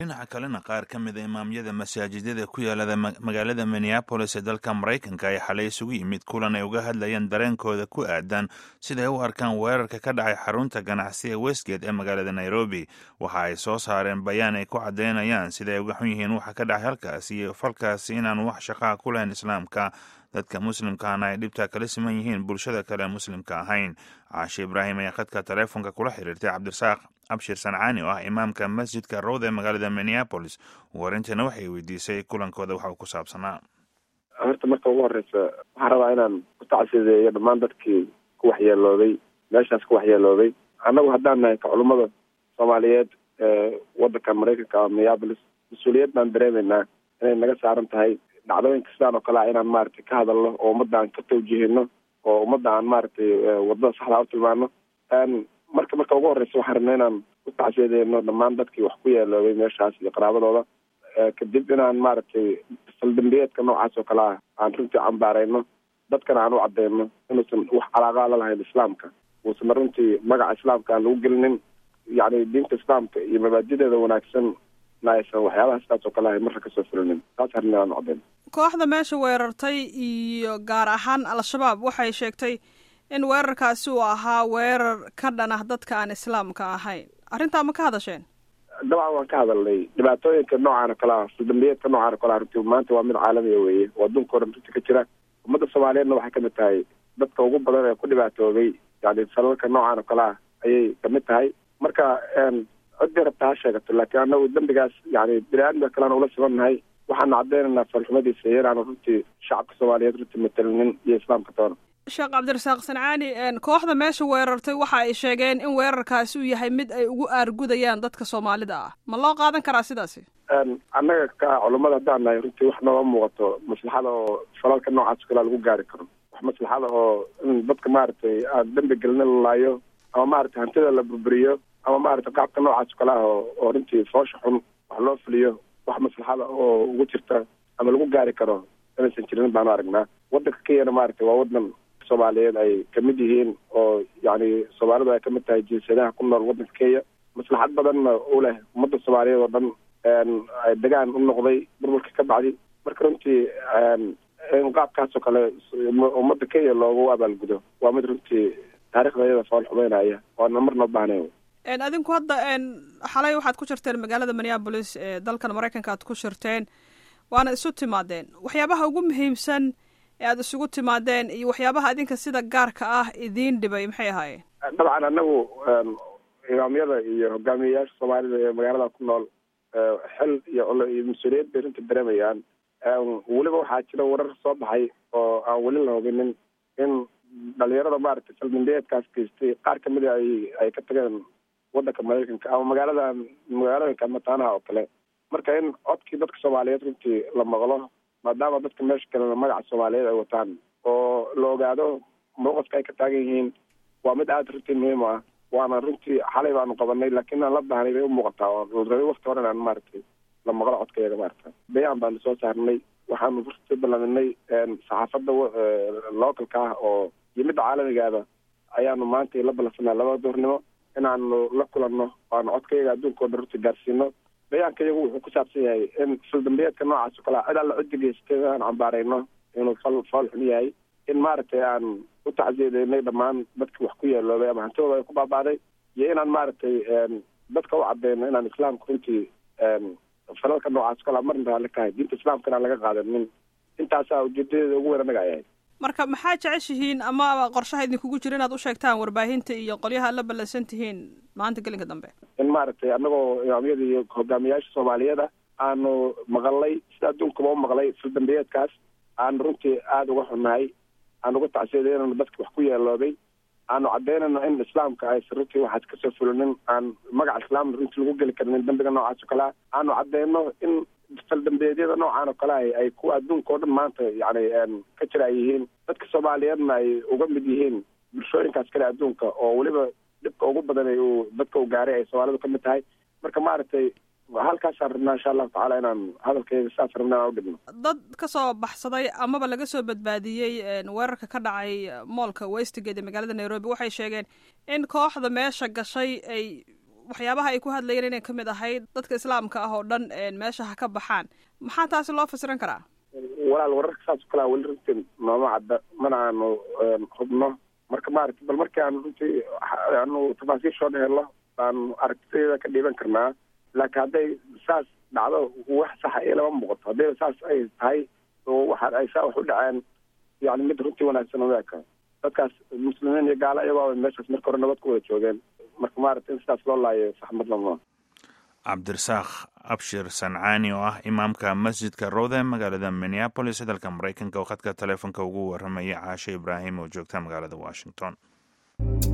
dhinaca kalena qaar ka mid a imaamyada masaajidada ku yaalada magaalada minneabolis ee dalka maraykanka ay xalay isugu yimid kulan ay uga hadlayaan dareenkooda ku aadan siday u arkaan weerarka ka dhacay xarunta ganacsi ee westgate ee magaalada nairobi waxa ay soo saareen bayaan ay ku caddeynayaan siday uga xun yihiin waxa ka dhacay halkaasi iyo falkaasi inaan wax shaqaa ku lahayn islaamka dadka muslimkaana ay dhibtaa kala siman yihiin bulshada kale muslimka ahayn caashe ibraahim ayaa khadka taleefonka kula xiriirtay cabdirasaaq abshir sancaani oo ah imaamka masjidka rowda ee magaalada minneabolis warintana waxay weydiisay kulankooda waxa uu ku saabsanaa horta marka ugu horeysa waxaan rabaa inaan ku tacsideeyo dhammaan dadkii ku waxyeelooday meeshaas ku waxyeelooday annagu haddaan nahay ka culummada soomaaliyeed ee wadanka maraykanka minneabolis mas-uuliyad baan dareemeynaa inay naga saaran tahay dhacdooyinka sidaan oo kale a inaan maaragtay ka hadalno oo ummadda aan ka tawjihino oo ummadda aan maaragtay wadada saxdaa u tilmaano marka marka ugu horeysa waxaan rabnaa inaan ku tacsiyadeeno dhammaan dadkii wax ku yeeloobay meeshaas iyo qaraabadooda kadib inaan maaragtay saldambiyeedka noocaas oo kale ah aan runtii cambaareyno dadkana aan u cadeyno inuusan wax calaaqa la lahayn islaamka uusan runtii magaca islaamka aan lagu gelinin yacni diinta islaamka iyo mabaadideeda wanaagsan na aysan waxyaabaha sidaas oo kale ahay marra kasoo fulinin taas arrin aan cadeyno kooxda meesha weerartay iyo gaar ahaan al-shabaab waxay sheegtay in weerarkaasi uu ahaa weerar ka dhan ah dadka aan islaamka ahayn arrintaa ma ka hadasheen dabcan waan ka hadalnay dhibaatooyinka noocaan oo kale ah saldambiyeedka noocaan oo kale ah runtii maanta waa mid caalamiya weeye oo adduunka o dhan runtii ka jira ummadda soomaaliyeedna waxay kamid tahay dadka ugu badan ee ku dhibaatoobay yani falalka noocaan oo kale ah ayay kamid tahay marka ciddii rabta ha sheegato laakiin anagu dembigaas yani bini-aadamka kalean ula sibannahay waxaanu cadeynaynaa falxumadiisa iyo inaanu runtii shacabka soomaaliyeed runtii matalinin iyo islaamka toona sheekh cabdirasaaq sancaani kooxda meesha weerartay waxa ay sheegeen in weerarkaasi uu yahay mid ay ugu aargudayaan dadka soomaalida ah ma loo qaadan karaa sidaasi annaga ka culummada haddaan nahay runtii wax nooga muuqato maslaxada oo falalka noocaas kalea lagu gaari karo wax maslaxada oo in dadka maaragtay aan dembi gelina la laayo ama maaragtay hantida la burburiyo ama maaragtay qaabka noocaas kale ah oo oo runtii foosha xun wax loo fuliyo wax maslaxada oo ugu jirta ama lagu gaari karo inaysan jirin baanu aragnaa wadanka kenyana maaragtay waa wadan soomaaliyeed ay kamid yihiin oo yani soomaalidu ay kamid tahay jinsiyadaha ku nool wadanka kenya maslaxad badanna u leh ummadda soomaaliyeed oo dhan ay degaan u noqday burburka ka bacdi marka runtii in qaabkaas oo kale ummadda kenya loogu abaalgudo waa mid runtii taarikhda iyada fool xumeynaya oona marna ubaahnay adinku hadda xalay waxaad ku jirteen magaalada minneabolis ee dalkan maraykanka aad ku shirteen waana isu timaadeen waxyaabaha ugu muhiimsan ee aada isugu timaadeen iyo waxyaabaha idinka sida gaarka ah idiin dhibay maxay ahaayeen dabcan anagu imaamyada iyo hogaamiyeyaasha soomaalida ee magaalada ku nool xil iyo iyo mas-uuliyad bay runtii dareemayaan weliba waxaa jira warar soo baxay oo aan weli la hubinin in dhalinyarada maaragtay saldambiyeedkaas geystay qaar kamid a ay ay ka tageen wadanka maraykanka ama magaalada magaalooyinka mataanaha oo kale marka in codkii dadka soomaaliyeed runtii la maqlo maadaama dadka meesha kalena magaca soomaaliyeed ay wataan oo la ogaado mowqifka ay ka taagan yihiin waa mid aada runtii muhiim ah waana runtii xalay baanu qabanay laakiin aan la baahnay bay umuuqataa oo rabay wakti hore inaan maaragtay la maqlo codkayaga maarata bayaan baanu soo saarnay waxaanu runtii ballaminay saxaafadda localka ah oo iyo midda caalamigaaba ayaanu maanta la ballansanaa labada duurnimo inaanu la kulanno waanu codkayaga adduunka o dhan runtii gaarsiino bayaanka iyagu wuxuu ku saabsan yahay in saldambiyeedka noocaas o kalea cid alla coddi geystay aan cambaarayno inuu fal fool xun yahay in maaragtay aan u tacsiyadeynay dhammaan dadki wax ku yeeloobay ama hantidooda ay ku baaba'day iyo inaan maaragtay dadka u cadeyno inaan islaamka runtii falalka noocaas o kalea marna raalli kahay diinta islaamkana aan laga qaadanin intaasaa ujeedadeeda ugu weyn annaga ayahay marka maxaa jeceshihiin ama qorshaha idinkugu jira inaad u sheegtaan warbaahinta iyo qolyaha ad la ballansan tihiin maanta gelinka dambe in maaragtay annagoo imaamyada iyo hogaamiyaasha soomaaliyeed ah aanu maqalnay sida adduunkaba u maqlay sildambiyeedkaas aanu runtii aada uga xunnahay aan uga tacsiyadeynayno dadka wax ku yeeloobay aanu caddeynayno in islaamka aysan runtii waxaas kasoo fulinin aan magaca islaamna runtii lagu geli karinin dambiga noocaas oo kale ah aanu cadeyno in faldambeedyada noocaan oo kale ah ay kuwa adduunka oo dhan maanta yani ka jira ay yihiin dadka soomaaliyeedna ay uga mid yihiin bulshooyinkaas kale adduunka oo weliba dhibka ugu badan uu dadka u gaaray ay soomaalidu ka mid tahay marka maaragtay halkaasaan rabnaa insha allahu tacaala inaan hadalkayga saas rabna inaan udhigno dad ka soo baxsaday amaba laga soo badbaadiyey weerarka ka dhacay moolka westgate ee magaalada nairobi waxay sheegeen in kooxda meesha gashay ay waxyaabaha ay ku hadlayeen inay kamid ahayd dadka islaamka ah oo dhan meesha ha ka baxaan maxaa taasi loo fasiran karaa walaal wararka saas o kalea weli runtii nooma cadda mana aanu hubno marka maaragtay bal markii aanu runtii aanu tafaasiishooda helo aanu aragtideeda ka dhiiban karnaa laakiin hadday saas dhacdo wax saxa iyo lama muuqato haddayba saas ay tahay oo waxa ay saa wax u dhaceen yani mid runtii wanaagsan omeeka dadkaas muslimiin iyo gaalo iyagoo meeshaas marka hore nabad ku wada joogeen marka maaragtay in sidaas loo laayo saxmadlama cabdirasaaq abshir sancaani oo ah imaamka masjidka rowde magaalada minneapolis dalka maraykanka oo khadka taleefonka ugu waramaya caashe ibraahim oo joogta magaalada washington